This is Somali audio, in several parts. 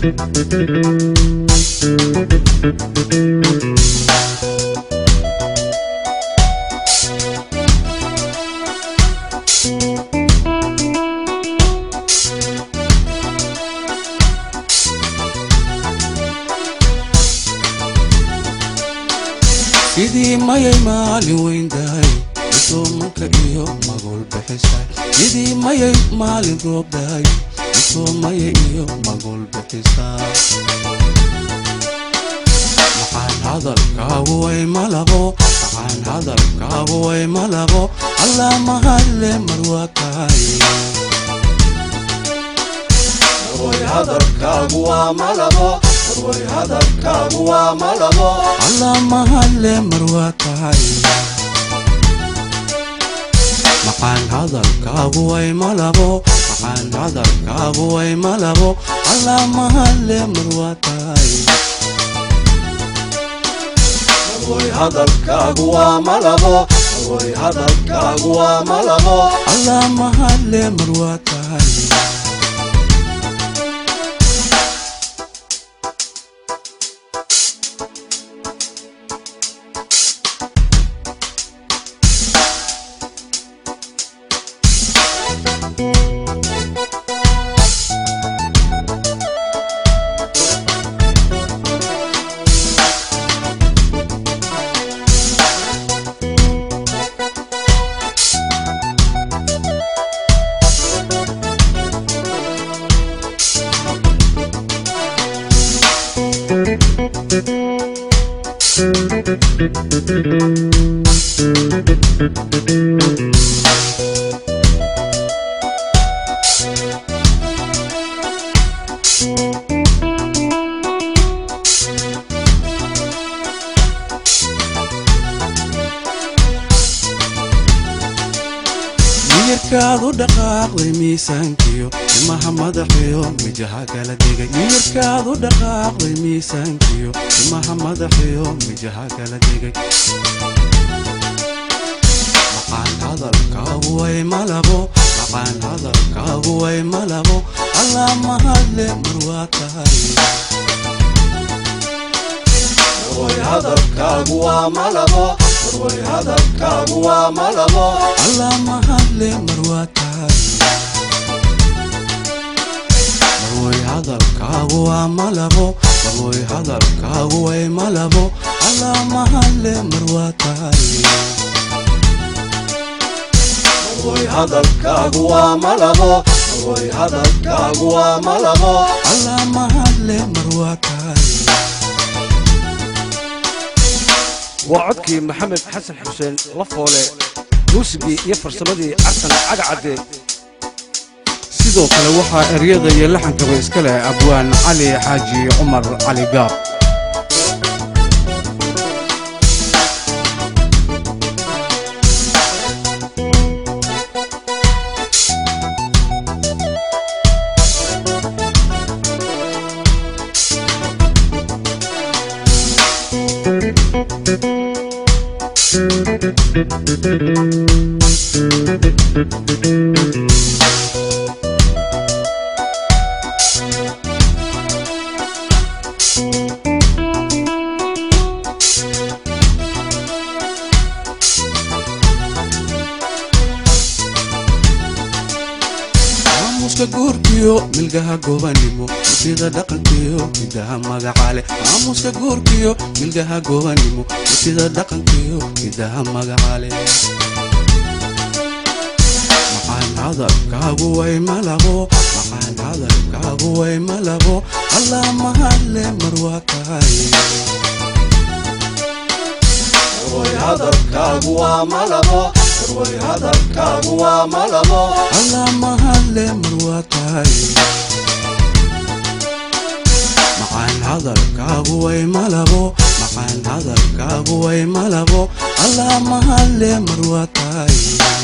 sidii mayay maalin weyndahay isoomanka iyo magol bixisay sidii mayay maalin roobdahay isoomaya iyo magol bixisay maxaan hadalkaagu way malabo maxaan hadalkaagu way malabo allaa mahadle marwaakaay hadalkaagu waa malabo way hadalkaagu waa malabo allaa mahadle marwaakaay maxaan hadalkaagu way malabo maxaan hadalkaagu way malabo allaa mahadle marwaakaay way hadalkaagu waa malabo way hadalkaagu waa malabo allaa mahadle marwaakaay miyirkaad u dhaqaaqday miisaankiyo timaha madaxiyo mijaha kala dhigay miyirkaad u dhaqaaqday miisaankiyo timaha madaxiyo mijaha kala dhigay maqaan hadalkaagu way malabo maqaan hadalkaagu way malabo allaa mahadle marwaa tahay way hadalkaagu waa malabo way hadalkaagu waa malabo allaa mahadle marwaa tahay marwoy hadalkaagu waa malabo marwoy hadalkaagu way malabo allaa mahadle marwaa tahay way hadalkaagu waa malabo way hadalkaagu waa malabo allaa mahadle marwaa tahay waa codkii maxamed xasan xuseen lafoole muusigii iyo farsamadii xasan cagacadde sidoo kale waxaa eryada iyo laxankaba iska leh abwaan cali xaaji cumar cali gaab maamuuska guurkiyo milgaha gobanimo mutida dhaqankiyo midaha magacale maamuuska guurkiyo milgaha gobanimo mutida dhaqankiyo midaha magacale maqaan hadalkaagu way malabo maqaan hadalkaagu way malabo allaa mahadle marwaa tahay way hadalkaagu waa malabo way hadalkaagu waa malabo allaa mahadle marwaa tahay maqaan hadalkaagu way malabo maqaan hadalkaagu way malabo allaa mahadle marwaa tahay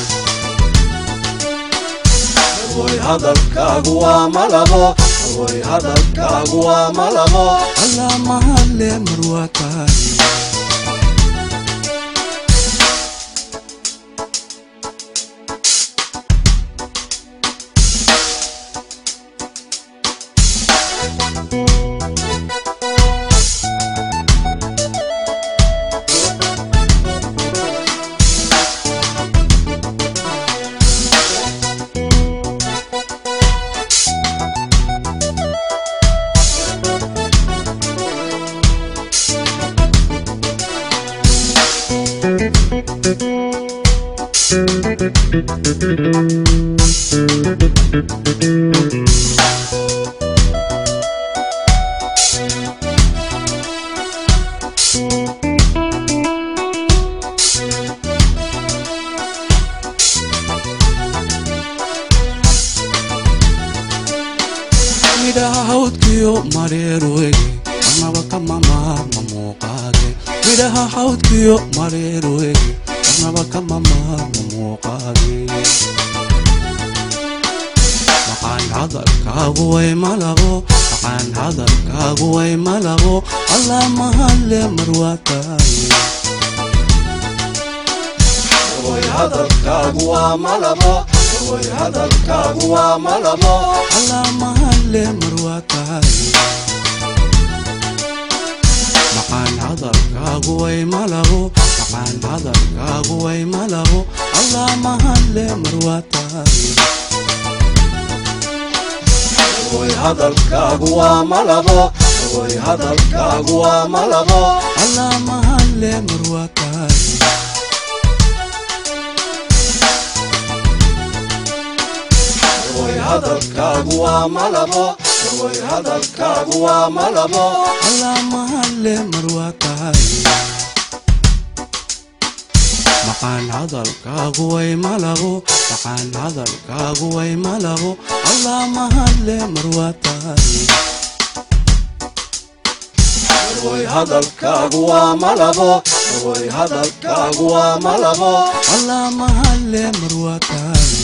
way hadalkaagu waa malabo way hadalkaagu waa malabo allaa mahadle marwaa tahay way midhaha hawdkiyo mareerwege marnaba kama maarma muuqaage midhaha hawdkiyo mareerwege marnaba kama maarma muuqaage maqaan hadalkaagu way malabo maqaan hadalkaagu way malabo allaa mahalle marwaataaye way hadalkaagu waa malabo way hadalkaagu waa malabo allaa mahalle marwaataaye maqaan hadalkaagu way malabo maqaan hadalkaagu way malabo allaa mahalle marwaataaye way hadalkaagu waa malabo way hadalkaagu waa malabo allaa mahalle marwaataaye way hadalkaagu waa malabo way hadalkaagu waa malabo allaa mahalle marwaataaye maqaan hadalkaagu way malabo maqaan hadalkaagu way malabo allaa mahalle marwaataaye way hadalkaagu waa malabo way hadalkaagu waa malabo allaa mahalle marwaataaye